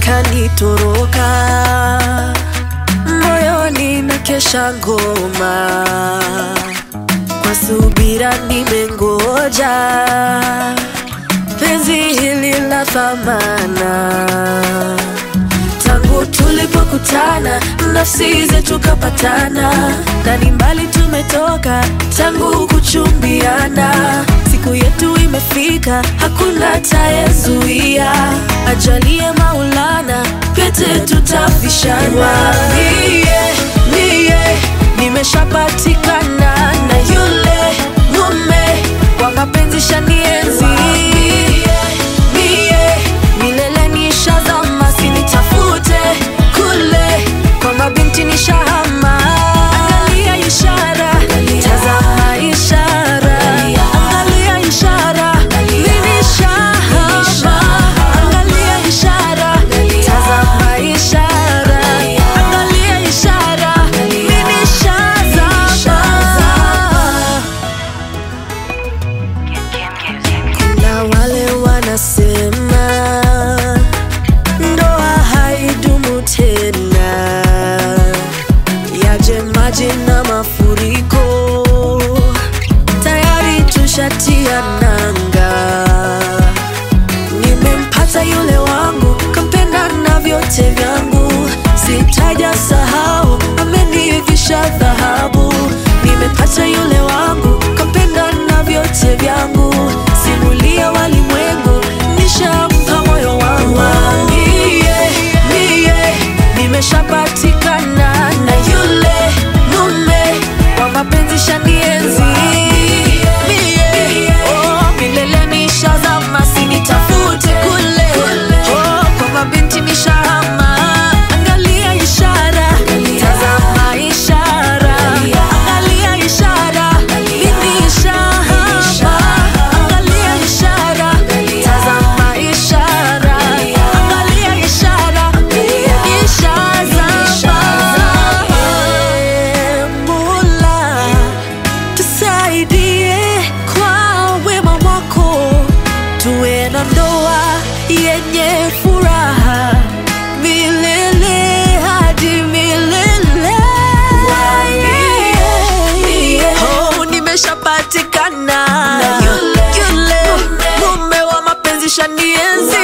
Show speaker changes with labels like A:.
A: kanitoroka moyoni na kesha ngoma kwa subira nimengoja penzi hili la thamana tangu tulipokutana nafsi zetu kapatana na ni mbali tumetoka tangu kuchumbiana siku yetu imefika hakuna tayezuia ajalie maulana pete tutavishana mie mie nimeshapatikana na yule mume kwa mapenzi shanienzi mie milele nishazama sinitafute kule kwa mabinti nishahama angalia ishara tazama ishara angalia ishara ninishahama angalia ishara tazama ishara angalia ishara ninishazama na wale wanasema ndoa haidumu tena, yaje maji na mafuriko, tayari tushatia nanga. Nimempata yule wangu, kampenda na vyote vyangu, sitaja sahau, amenivisha dhahabu. Nimepata yule wangu, kampenda na vyote vyangu, simulia walimwengu, nishampa moyo wangu. Mie, mie, nimeshapatikana na yule mume wa mapenzi shanienzi. Mie, oh, milele nishazama, sinitafute kule, oh, kwa mabinti nishahama. Angalia ishara, tazama ishara, angalia ishara, mimi nishahama. Angalia ishara, tazama ishara, angalia ishara, mimi nishazama. Mola, tusaidie kwa wema wako, tuwe na ndoa yenye furaha milele hadi milele. Oh, nimeshapatikana yule mume wa mapenzi shanienzi